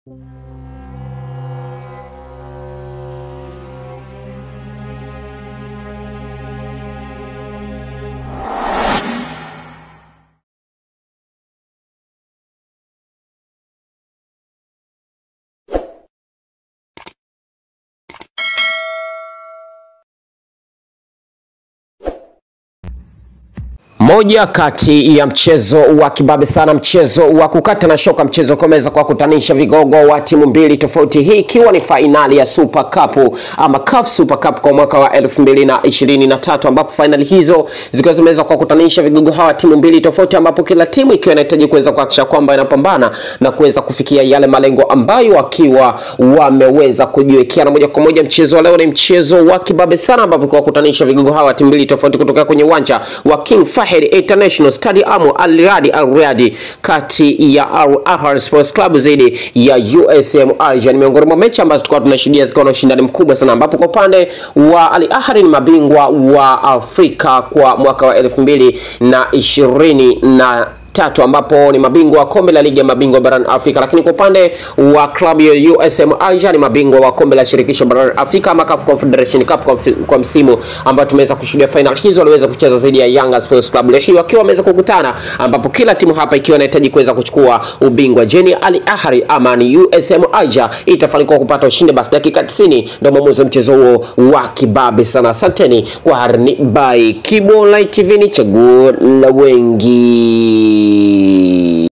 Moja kati ya mchezo wa kibabe sana, mchezo wa kukata na shoka, mchezo kuweza kwa kutanisha vigogo wa timu mbili tofauti, hii ikiwa ni fainali ya Super Cup ama CAF Super Cup kwa mwaka wa 2023 ambapo fainali hizo zikiwa zimeweza kwa kutanisha vigogo hawa timu mbili tofauti, ambapo kila timu ikiwa inahitaji kuweza kuhakikisha kwamba inapambana na kuweza kufikia yale malengo ambayo wakiwa wameweza kujiwekea. Na moja kwa moja mchezo wa leo ni mchezo wa kibabe sana, ambapo kwa kutanisha vigogo hawa timu mbili tofauti kutoka kwenye uwanja wa King Fahd International Stadium Al Riyadi Al Riyadi, kati ya Al Ahly Sports Club dhidi ya USM Alger. Ni miongoni mwa mechi ambazo tulikuwa tunashuhudia zikiwa na ushindani mkubwa sana, ambapo kwa upande wa Al Ahly ni mabingwa wa Afrika kwa mwaka wa elfu mbili na ishirini na tatu ambapo ni mabingwa wa kombe la ligi ya mabingwa barani Afrika, lakini kwa upande wa klabu ya USM Alger ni mabingwa wa kombe la shirikisho barani Afrika ama CAF Confederation Cup kwa, kwa msimu ambao tumeweza kushuhudia final hizo waliweza kucheza zaidi ya Yanga Sports Club. Leo hii wakiwa wameweza kukutana, ambapo kila timu hapa ikiwa inahitaji kuweza kuchukua ubingwa. Je, Al Ahly ama ni USM Alger itafanikiwa kupata ushindi? Basi dakika 90 ndio mwamuzi wa mchezo huo wa kibabe sana. Asanteni kwa harni by Kibo Light TV, ni chaguo la wengi.